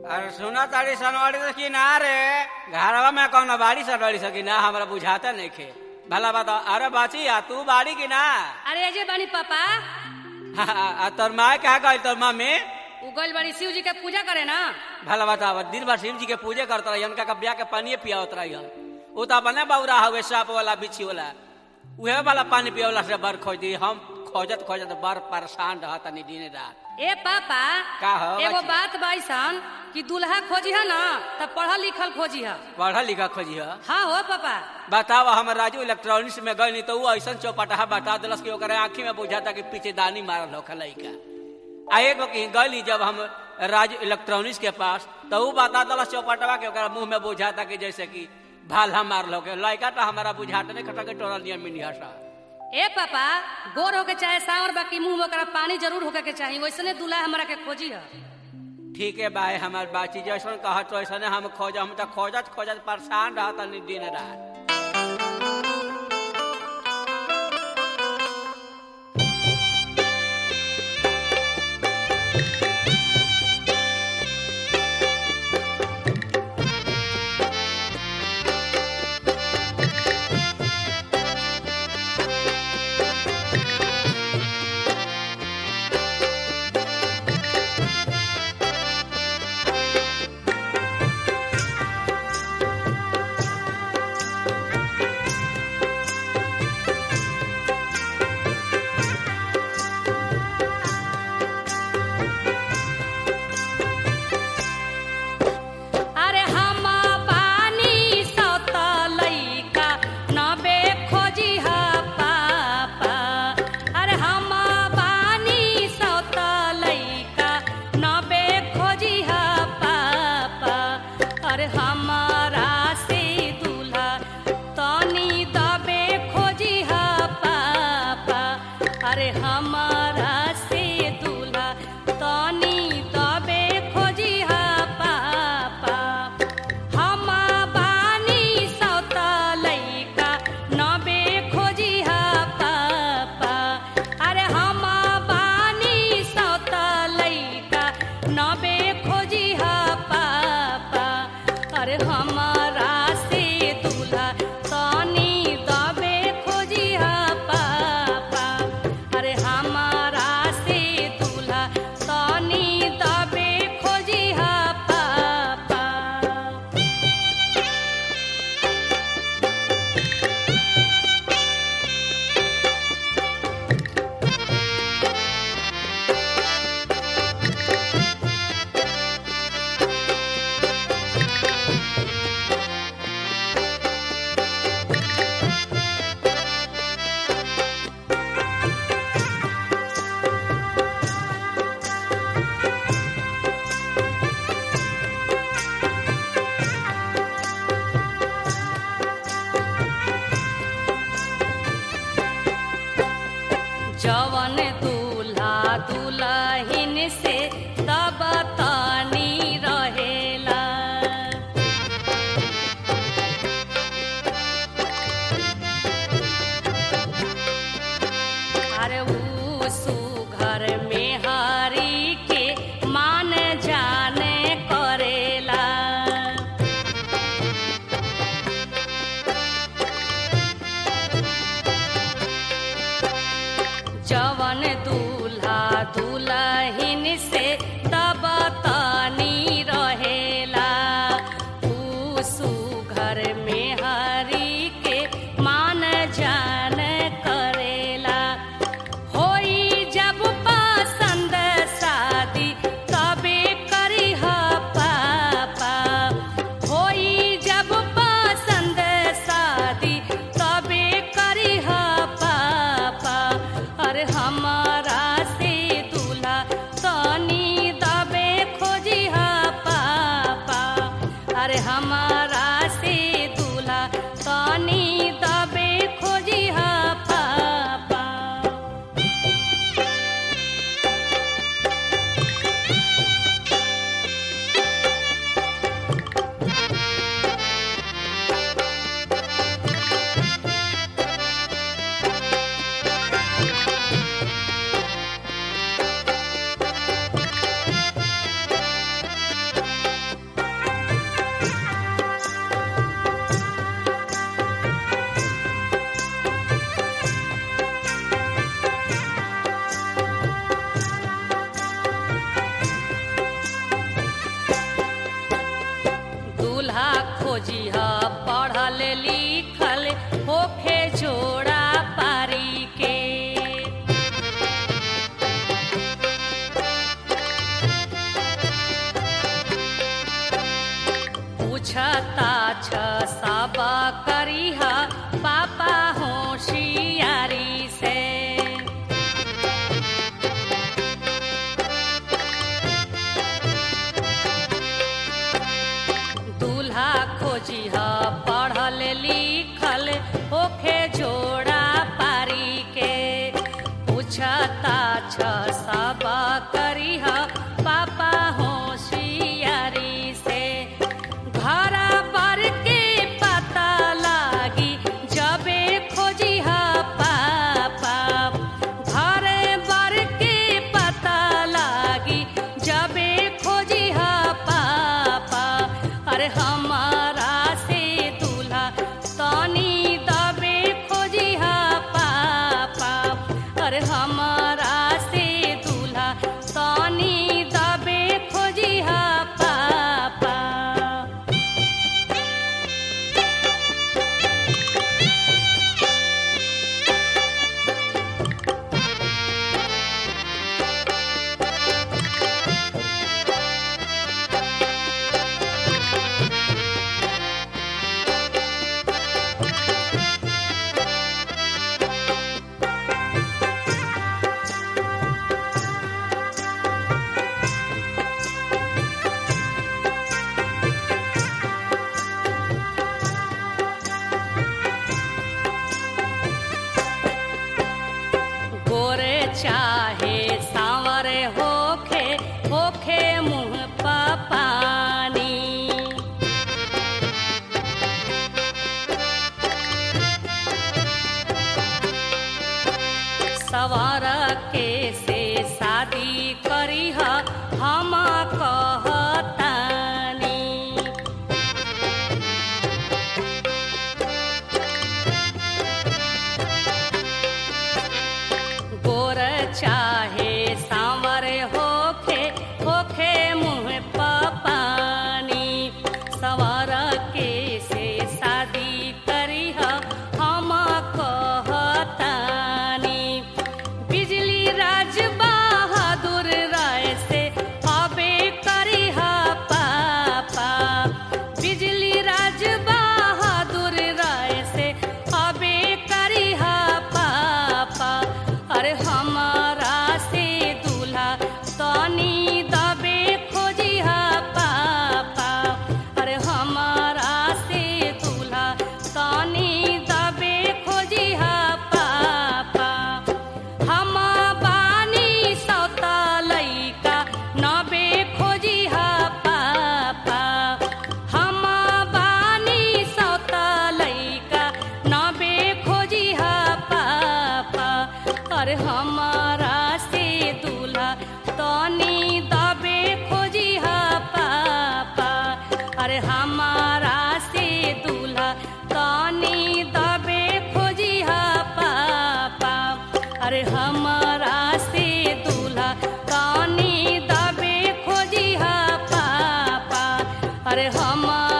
अरे सुना ताड़ी सनवाड़ी तो की ना रे घरवा में कौन बाड़ी सनवाड़ी सकी ना हमरा बुझाता नहीं खे भला बता अरे बाची आ तू बाड़ी की ना अरे अजय बानी पापा आ तोर माँ कहा गई तोर मम्मी उगल बड़ी शिव जी के पूजा करे ना भला बतावा दिन भर शिव जी के पूजे करता रही उनका कब्या के पानी पियावत रही वो तो अपने बौरा हवे साप वाला बिछी वाला उहे वाला पानी पियावला से बर खोज दी हम खोजत खोजत बर परेशान रहता नहीं दिन रात ए पापा का हो एगो बच्ची? बात बाईसन कि दूल्हा खोजी है ना तब पढ़ल लिखल खोजी है पढ़ा लिखा खोजी है हाँ हो पापा बताओ हम राजू इलेक्ट्रॉनिक्स में गए नहीं तो वो ऐसा चौपटा बता दिलस कि ओकरे आँखी में बुझाता कि पीछे दानी मारल होखा लइका आ एगो कहीं गली जब हम राजू इलेक्ट्रॉनिक्स के पास तो वो बता दिलस चौपटवा के ओकरा मुंह में बुझाता कि जैसे कि भाला मारल होके लइका तो हमारा बुझाता नहीं खटा के टोरल नियम मिनिया सा ए पापा गोर होके चाहे सांवर बाकी मुंह में ओकरा पानी जरूर होके के चाहिए वैसने दूल्हा हमरा के खोजी है ठीक है भाई हमार बाची जैसन कहत तो ऐसा हम खोज हम तो खोजत खोजत परेशान रहता नहीं दिन रात अरे हम बानी सत लइका नबे खोजी है पापा अरे हम बानी सत लइका नबे खोजी है पापा अरे हमारा से दूल्हा तनी दबे खोजी है पापा अरे हमारा से दूल्हा तनी दबे खोजी है पापा हम बानी सौत लइका नबे खोजी है पापा अरे हम बानी सौत लइका नबे खोजी है पापा अरे हमारा से दूल्हा तनी दबे खोजी है पापा अरे हमारा से दूल्हा तनी दबे खोजी है पापा जवन दूल्हा दुल्हिन से तब तनी रहेला अरे ऊ सुघर में हरी के मान जाने करेला जवन दूल्हा दुल्हिन से तब तनी रहेला ऊ सुघर में हरी के मान जान करेला होई जब पसंद शादी तबे करी ह पापा होई जब पसंद शादी तबे करी ह पापा अरे हमारा से दूल्हा तनी दा शादी करी हम कहतानी गोर चाहे सांवर होखे होखे मुँह पानी सवार के से शादी करी हम कहतानी बिजली राज बहादुर राय से अबे करी पापा बिजली राज बहादुर राय से अबे करी पापा अरे हमारा से दूल्हा तनी दबे खोजी पापा अरे हमारा से दूल्हा तनी दबे खोजी पापा हम बानी सौता लैका नबे खोजी पापा हम बानी सौता लैका नबे खोजी पापा अरे हमारा से दूल्हा तनी दबे खोजी पापा अरे हमारा से दूल्हा तनी दबे खोजी पापा अरे हमारा से दूल्हा तनी दबे खोजी पापा अरे हमारा